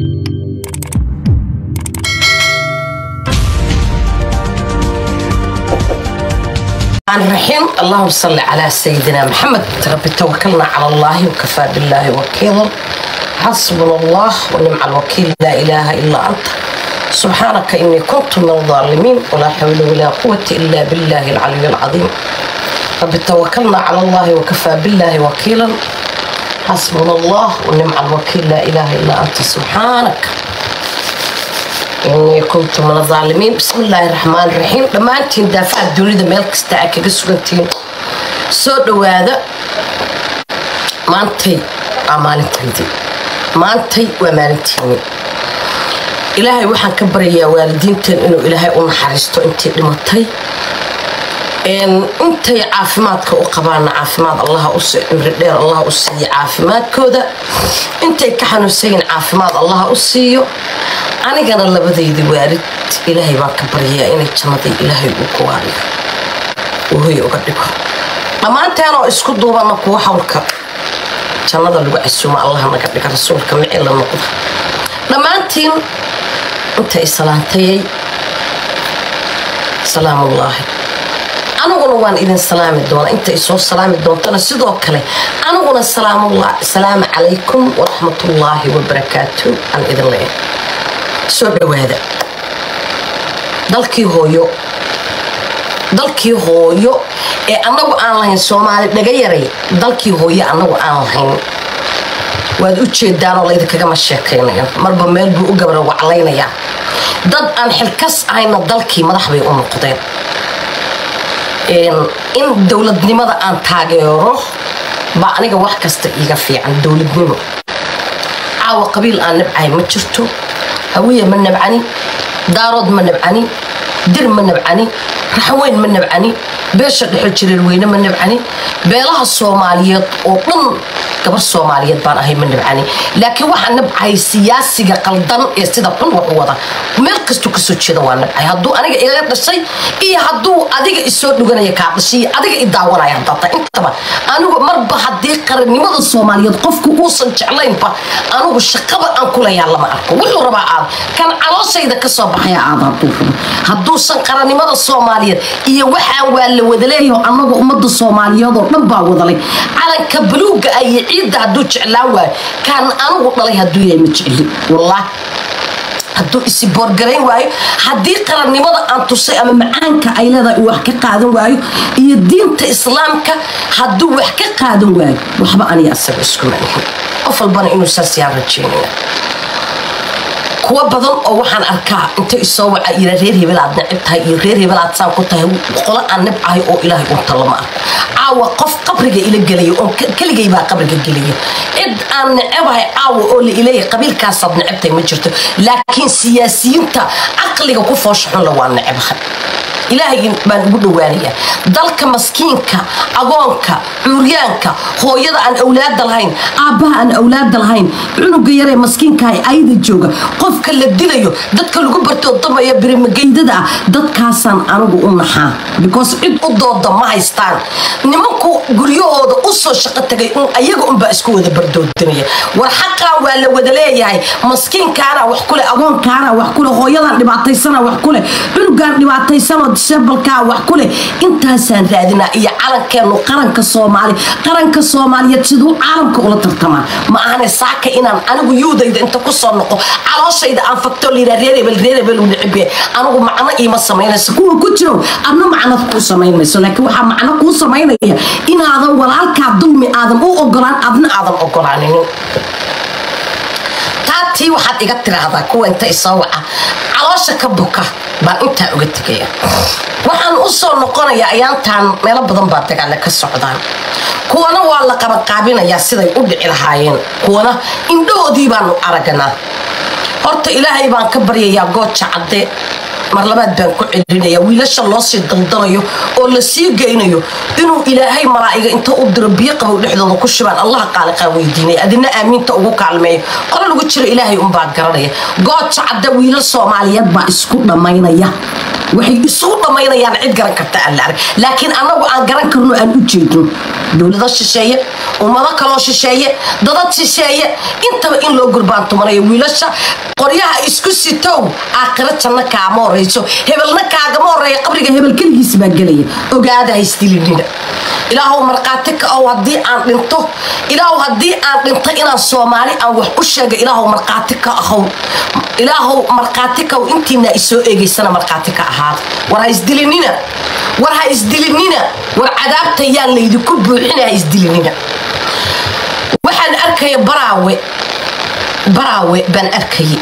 الرحيم اللهم صل على سيدنا محمد رب توكلنا على الله وكفى بالله وكيلا حسبنا الله ونعم الوكيل لا إله إلا أنت سبحانك إني كنت من الظالمين ولا حول ولا قوة إلا بالله العلي العظيم رب توكلنا على الله وكفى بالله وكيلا حسبنا الله ونعم الوكيل لا إله إلا أنت سبحانك إني كنت من الظالمين بسم الله الرحمن الرحيم لما أنت دافع الدنيا ميل كستا كيف سكنتين سو دوادا ما أنتي أمانتي ما أنتي وأمانتيني ilaahay waxaan ka baryayaa waalidiintan inuu ilaahay u naxariisto intay dhimatay intay caafimaadka u qabaana caafimaad allah cimri dheer allah u siiyo caafimaadkooda intay ka xanuunsayin caafimaad allah u siiyo anigana labadaydi waalid ilaahay baan ka baryayaa inay jannadii ilaahay uu ku waariyo uu hoy uga dhigo dhammaanteenoo isku duubana kuwa hawlka jannada lagu casuuma allah naga dhiga rasuulka micila noqda dhammaantiin inta isalaantayay salaamullaahi aniguna waan idin salaami doona inta isoo salaami doontana sidoo kale aniguna salaamu calaykum waraxmatullaahi wabarakaatu aan idin leeyahay soo dhowaada dalkii hooyo dalkii hooyo ee annagu aan lahayn soomaali dhaga yaray dalkii hooyo annagu aan lahayn waad u jeedaanoo laydinkagama sheekaynayo marba meel buu u gabra waclaynayaa dad aan xilkas ahayna dalkii madax bay u noqdeen in dowladnimada aan taageero baa aniga wax kasta iiga fiican dowladnimo caawa qabiil aan nabcahay ma jirto hawiya ma nabcani daarood ma nabcani dir ma nabcani raxweyn ma nabcani beesha dhexo jireer weyne ma nabcani beelaha soomaaliyeed oo dhan gabar soomaaliyeed baan ahay ma nabcani laakiin waxaa nabcahay siyaasiga qaldan ee sida xun wax u wada meel kastuu kasoo jeeda waa nabcahay hadduu aniga igaga dhashay iyo hadduu adiga isoo dhuganaya kaa dhashay iyo adiga i daawanaya hadata intaba anigu marba haddii qarannimada soomaaliyeed qofku uusan jeclaynba anigu shaqaba aan kulayaa lama arko wuxuu rabaa aad kan calooshayda kasoo baxaya aad hadduu rabo hadduusan qarannimada soomaaliyeed iyo waxaan waa la wada leeyaho annaga ummadda soomaaliyeed oo dhan baa wadalay calanka buluuga ah iyo ciidda hadduu jeclaan waayo kaan anigu dhalay hadduu yahay ma jecli wallaahi hadduu isi boorgarayn waayo haddii qarannimada aan tusay ama macaanka ay leedahay uu wax ka qaadan waayo iyo diinta islaamka hadduu wax ka qaadan waayo waxba aniga asaga iskuma ihin qof walbana inuu saas yaan rajeynaya kuwa badan oo waxaan arkaa inta isoo waca ira reer hebel aad necib tahay iyo reer hebel aad saan ku tahay qolo aan nibcahay oo ilaahay unta lama arko caawa qof qabriga ila gelaya oon keligay baa qabriga gelaya cid aan necebahay caawa oo la ileeyahay qabiilkaasaad necibtahay ma jirto laakiin siyaasiyiinta caqliga ku foosha xunla waa necebahay ilaahay baan ugu dhowaanayaa dalka maskiinka agoonka cuuryaanka hooyada aan awlaada lahayn aabbaha aan awlaada lahayn cunuga yaree maskiinkaha ayda jooga qofka la dilayo dadka lagu bartoodamaya birimageydada ah dadkaasaan anigu u naxaa because cid u dooda ma haystaan nimanku guryahooda u soo shaqo tagay un ayaga unbaa isku wada bardoodinaya war xaqaa waa la wada leeyahay maskiinkaana wax kule agoonkaana wax kule hooyadan dhibaataysana wax kule cunugaan dhibaataysanoo disabalkaa wax kuleh intaasaan raadinaa iyo calankeenu qaranka soomaali qaranka soomaaliyeed siduu caalamka ula tartamaa ma ahane saaka inaan anigu yuudayda inta kusoo noqo calooshayda aan fagto liraa reerebel reerebel u nicibe anigu macno iima samaynayso kuwa ku jiro adna macnad kuu samaynayso laakiin waxaa macno kuu samaynaya inaadan walaalkaa dulmi aadan u ogolaan adna aadan ogolaaninin taatii waxaad iga tiraahdaa kuwa inta isoo waca caloosha ka buka baan intaa uga tegaya waxaan u soo noqonayaa ayaantaan meelo badan baa dagaale ka socdaan kuwana waa la qabanqaabinayaa siday u dhici lahaayeen kuwana indhahoodii baanu aragnaa horta ilaahay baan ka baryayaa gooja cadde mar labaad baan ku celinaya wiilasha loo sii daldalayo oo la sii geynayo inuu ilaahay malaa'iga inta u diro biyo qabow dhexdooda ku shubaan allaha qaaliqaa weydiinaya adina aamiinta ugu kaalmeeyo qolo lagu jiro ilaahay unbaa garanaya gooja cadde wiilal soomaaliyeed baa isku dhammaynaya waxay isugu dhammaynayaan cid garan karta aan la arag laakiin annagu aan garan karno aan u jeedno dowlado shisheeye ummado kaloo shisheeye dadad shisheeye intaba in loo gurbaantumanayo wiilasha qoryaha isku sitow aakhiro janno kaama horayso hebelna kaagama horeeya qabriga hebel keligiis baa gelaya ogaada haysdilinina ilaahow markhaati ka ow haddii aan dhinto ilaahow haddii aan dhinto inaan soomaali aan wax u sheega ilaahow markhaati ka ahow ilaahow markhaati kaw intiina isoo eegaysana markhaati ka ahaada war ha isdilinina war ha isdilinina war cadaabta yaan laydinku buuxina ha isdilinina waxaan arkaya baraawe baraawe baan arkayay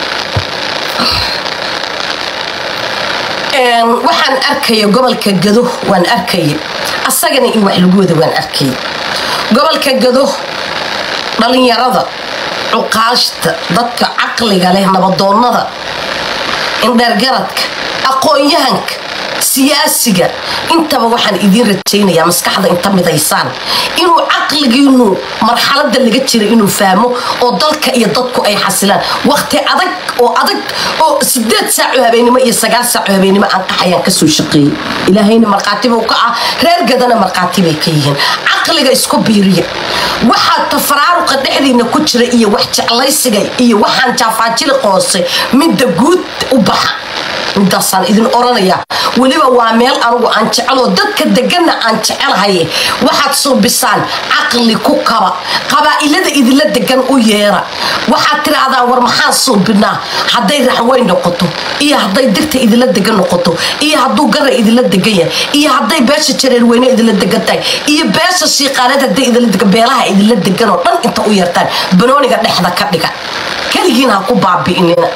waxaan arkaya gobolka gado waan arkaya asagana in wax lagu wada waan arkaya gobolka gado dhalinyarada cuqaashta dadka caqliga leh nabadoonnada indheergaradka aqoon-yahanka siyaasiga intaba waxaan idiin rajaynayaa maskaxda inta midaysaan inuu caqligiinu marxalada laga jira inuu fahmo oo dalka iyo dadku ay xasilaan waqti adag oo adag oo sideed saaco habeenimo iyo sagaal saaco habeenimo aan qaxayaan kasoo shaqeeyey ilaahayna markhaatibuu ka ah reer gadana markhaatibay ka yihiin caqliga isku biiriya waxaa tafaraaruqa dhexdiina ku jira iyo wax jeclaysiga iyo waxaan jaafaajili qoose midda guud u baxa midaasaan idin oranayaa weliba waa meel anugu aan jeceloo dadka deganna aan jecelahay waxaad suubisaan caqli ku kaba qabaa'ilada idinla degan u yeera waxaad tirahdaan war maxaan suubinaa hadday raxweyn noqoto iyo hadday dirta idinla degan noqoto iyo hadduu gara idinla degan yahay iyo hadday beesha jareerweyne idinla degan tahay iyo beesha shiiqaaneed hadday idinla degan beelaha idinla degan oo dhan inta u yeertaan banooniga dhexda ka dhiga keligiin ha ku baabi'inina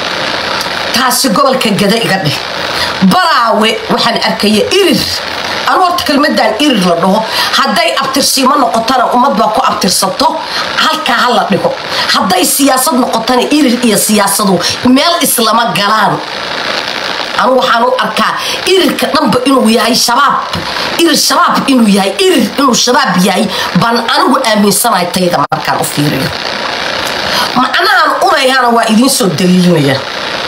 taasi gobolka gada iga dheh baraawe waxaan arkaya irir anu horta kelmadaan irir la dhaho hadday abtirsiimo noqotana ummad baa ku abtirsato halkaa ha la dhigo hadday siyaasad noqotana irir iyo siyaasadu meel islama galaan anu waxaan u arkaa irirka dhanba inuu yahay shabaab irir shabaab inuu yahay irir inuu shabaab yahay baan anigu aaminsanahay tayda markaan u fiiriyo macnahan unayana waa idiin soo daliilinaya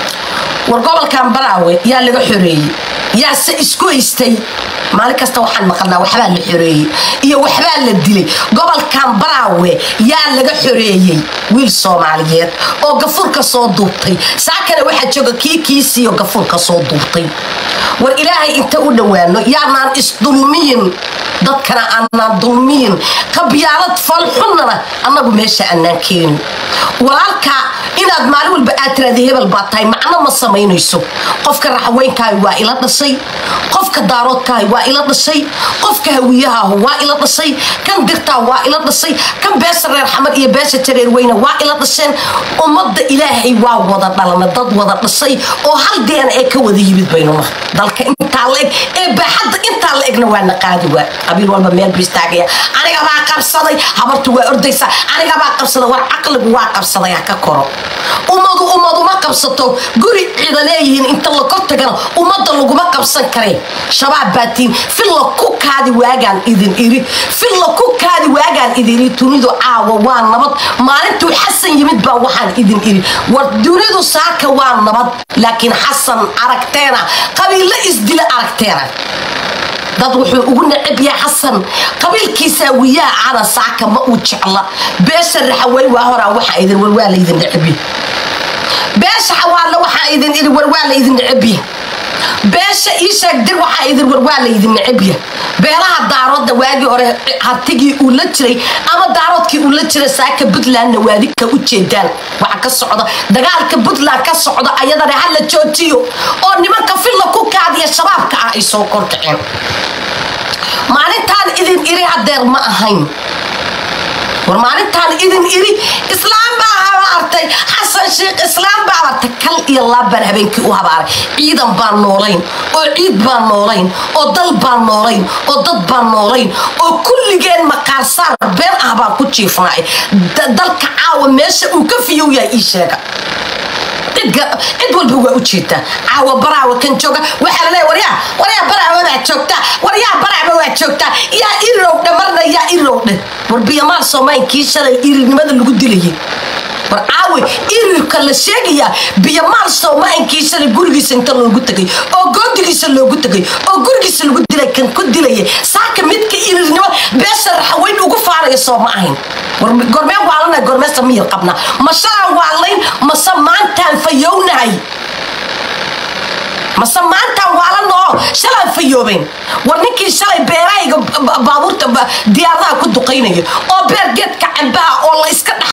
war gobolkan baraawe yaa laga xoreeyey yaase isku haystay maalin kasta waxaan maqalnaa waxbaa la xoreeyey iyo waxbaa la dilay gobolkan baraawe yaa laga xoreeyey wiil soomaaliyeed oo gafuurka soo duubtay saakana waxaa jooga kii kiisiiyo gafuurka soo duubtay war ilaahay inta u dhowaano yaanaan isdulmiyin dadkana aanaan dulmiyin qabyaalad falxunnana annagu meesha annaan keenin walaalkaa inaad maalin walba aad tiraada hebel baa tahay macno ma samaynayso qofka raxweynkaahi waa ila dhashay qofka daaroodkaahi waa ila dhashay qofka hawiyahaahu waa ila dhashay kan dirtaa waa ila dhashay kan beesha reer xamar iyo beesha jareerweyne waa ila dhasheen ummadda ilaahay waa wada dhalana dad wada dhashay oo hal deena ee ka wada yimid baynuna dalka intaa la eg ee baaxadda intaa la egna waa na qaadi waa qabiil walba meel buu istaagaya aniga baa qabsaday habartu waa ordaysa aniga baa qabsaday war caqligu waa qabsaday ha ka koro ummadu ummadu ma qabsato guri cida leeyihiin inta la kor tagana ummadda laguma qabsan kareen shabaab baatiin filla ku kaadi waagaan idin iri filla ku kaadi waagaan idin iri dunidu caawa waa nabad maalintuu xasan yimid baa waxaan idin iri war dunidu saaka waa nabad laakiin xasan aragteena qabiilla isdila aragteena dad wuxuu ugu necab yahay xasan qabiilkiisaa wiyaa cana saaka ma uu jecla beesha raxaweyn waa horaa waxaa idin war waa laydin necabya beesha xawaalla waxaa idin idhi war waa laydin necabya beesha ii sheegdir waxaa idin war waa laydin necabya beelaha daaroodda waagii hore hartigii uu la jiray ama daaroodkii uu la jiray saaka puntlandna waadika u jeedaan waxa ka socda dagaalka puntland ka socda ayadana ha la joojiyo oo nimanka filla ku kaadiya shabaabka ah ay soo kordhaceen maalintaan idin iri hadeer ma ahayn war maalintaan idin iri islaam baa habaartay xasan sheikh islaam baa habaartay kal iyo laab baan habeenkii u habaaray ciidan baan noolayn oo ciid baan noolayn oo dal baan noolayn oo dad baan noolayn oo kulligeen maqaarsaar been ah baan ku jiifnay dalka caawa meesha uu ka fiyow yahay ii sheega cid walba waa u jeedaa caawa baraawa kan jooga waxaa laleeya waryaa waryaa baraawa baa joogtaa waryaa baraawa waa joogtaa yaa irirowdhe marna yaa irirowdhe war biyamaal soomaankii shalay irirnimada lagu dilayay war caawe irirka la sheegayaa biyamaal soomaankiisana gurigiisa inta loogu tegay oo goodigiisa loogu tegay oo gurigiisa lagu dilay kan ku dilaya saaka midka irirnimo beesha raxaweyn ugu faaraya soo ma ahayn gormeen waalana gormeesta miyir qabna ma shalaan waalayn mase maantaan fayownahay mase maantaan waalanoo shalaan fayoobeen war ninkii shalay beerahayga baabuurta diyaaradaha ku duqaynaya oo beer geedka cambaha oo la iska dhex